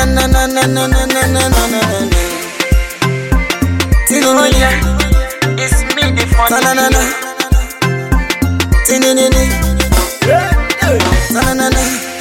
na na na na na na na na na na na. Oh yeah, it's me the funny. Na na na na. Tinini. Na na na na.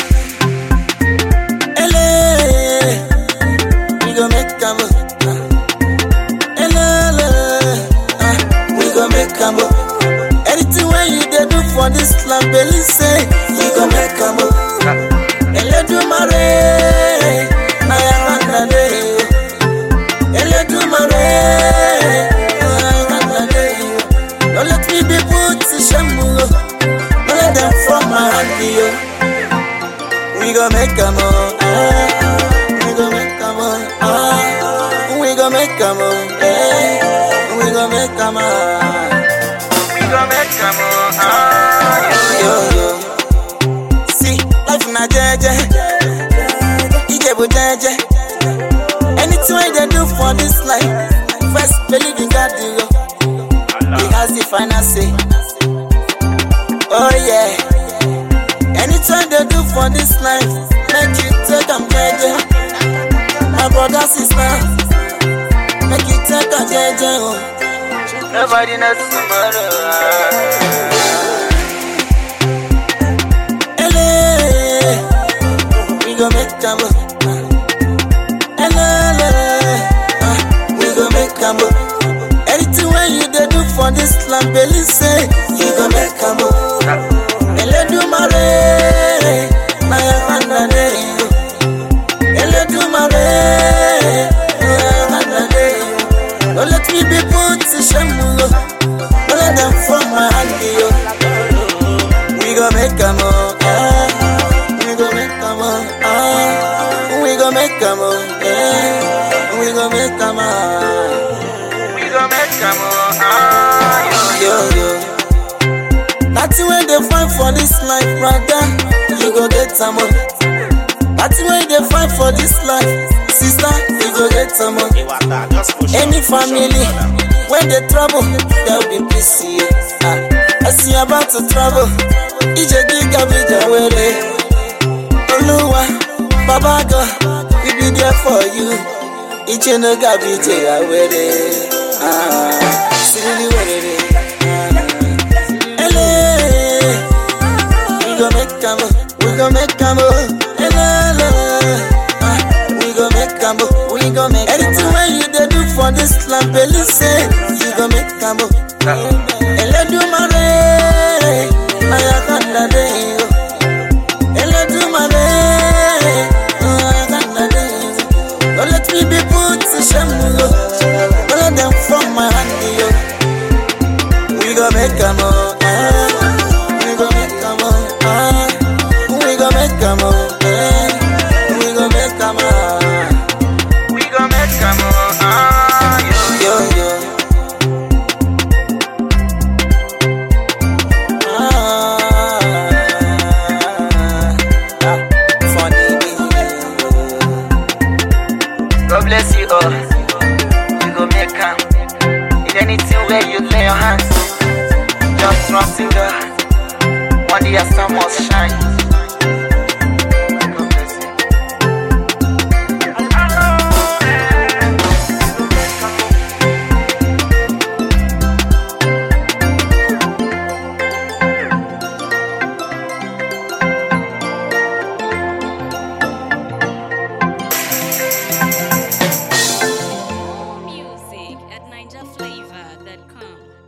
Ele. We go make a move. Ele. Ah, we go make a move. Anything when you dey do for this land, believe say you go make a move. Eledumare, na ya wanda dey. Eledumare, na ya wanda dey. Don't let me be put to shame, oh. Don't let them from my hand, yo. We go make a move, ah. We go make a move, ah. We go make a move, eh. We go make a move. We gon' make a move. Ah, yo, yo yo. See, life na jeje, Ijebu jeje. Anything wey they do for this life, first believe in God, yo. He has the final say. Oh yeah. Anytime they do for this life, make you take am jeje. My brother, sister, make you take am jeje, oh. Nobody knows tomorrow. Ah. Ele, we go make a move. Ele, ah, we go make a move. Anything when you dey do for this land, believe say you go make a move. Ele do mare, na ya wanda dey. Ele do mare, na ya wanda dey. Don't let me be put to shame, oh. Don't let them from my hand, yo. We go make a move, eh. We go make a move, ah. We go make a move, eh. We go make a move, We gon' make a move. Ah, yo, yo yo. Nothing when they find for this life, brother, you go get a move. Nothing when they find for this life, sister, you go get a move. Any family, when they trouble, there will be peace here. Ah, as you about to travel, ije giga bija wele. Oluwa, Baba God, we be there for you. Ije no gabi je awere. Ah, sirili were. Ah, ele, we go make a move, we go make a move. Ele, ele, ah, we go make a move, we go make a move. Anything when you dey do for this land, believe say you go make a move. Eledumare, na ya kanda dey o. Eledumare, na ya kanda dey o. Don't let me be put to shame, o. Don't let them from my hand, yo. We go make a move, eh. We go make a move, ah. We go make a move, eh. We go make a move, we gon' make a move. Ah, yo, yo yo. Ah, ah, funny me. God bless you all. You go make am. In anything where you lay your hands, just trust in God. One day your sun must shine. God bless you. Music at NinjaFlavor.com.